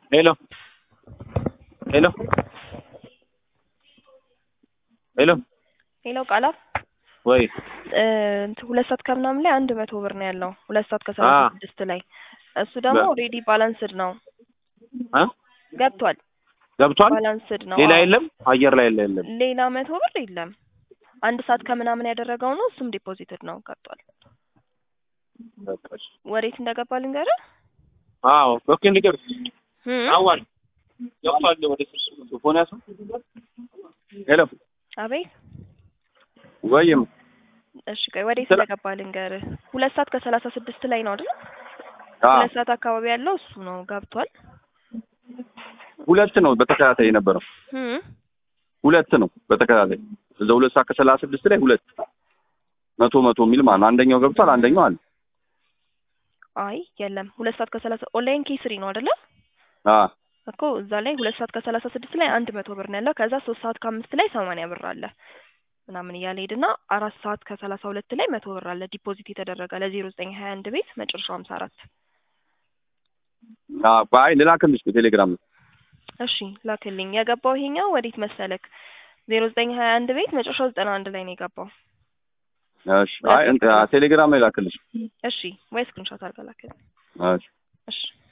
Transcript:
ሄሎ ሄሎ ሄሎ ሄሎ ቃላ ወይ እንትን ሁለት ሰዓት ከምናምን ላይ አንድ መቶ ብር ነው ያለው። ሁለት ሰዓት ከሰላሳ አ ስድስት ላይ እሱ ደግሞ በ- ኦልሬዲ ባላንስድ ነው እ ገብቷል። ገብቷል። ባላንስድ ነው። ሌላ አዎ። የለም አየር ላይ የለ የለም። ሌላ መቶ ብር የለም። አንድ ሰዓት ከምናምን ያደረገው ነው። እሱም ዲፖዚትድ ነው ገብቷል። በቃ እሺ። ወዴት እንደገባ ልንገርህ። አዎ ኦኬ እንዲገር እም? አዋል ገብቷል። ወደ ሶፎንያስ ሄሎ አቤት ወይም እሺ ቆይ ወዴት ስለ- እንደገባ ልንገርህ። ሁለት ሰዓት ከሰላሳ ስድስት ላይ ነው አይደል? አ ሁለት ሰዓት አካባቢ ያለው እሱ ነው ገብቷል። ሁለት ነው በተከታታይ የነበረው እም? ሁለት ነው በተከታታይ እዛ ሁለት ሰዓት ከሰላሳ ስድስት ላይ ሁለት መቶ መቶ የሚል ማለት ነው። አንደኛው ገብቷል፣ አንደኛው አለ። አይ የለም። ሁለት ሰዓት ከሰላሳ ኦንላይን ኬስሪ ነው አይደለ? አ እኮ እዛ ላይ ሁለት ሰዓት ከሰላሳ ስድስት ላይ አንድ መቶ ብር ነው ያለው። ከዛ ሶስት ሰዓት ከአምስት ላይ ሰማንያ ብር አለ ምናምን እያለ ሄድና አራት ሰዓት ከሰላሳ ሁለት ላይ መቶ ብር አለ ዲፖዚት የተደረገ ለዜሮ ዘጠኝ ሀያ አንድ ቤት መጨረሻው ሀምሳ አራት አ ባይ ልላክልሽ በቴሌግራም ነው። እሺ ላክልኝ። የገባው ይሄኛው ወዴት መሰለክ ዜሮ ዘጠኝ ሀያ አንድ ቤት መጨረሻው ዘጠና አንድ ላይ ነው የገባው። እሺ አይ እንት ቴሌግራም ላይ ላክልሽ። እሺ ወይ ስክሪንሾት አድርገህ ላክልኝ። እሺ እሺ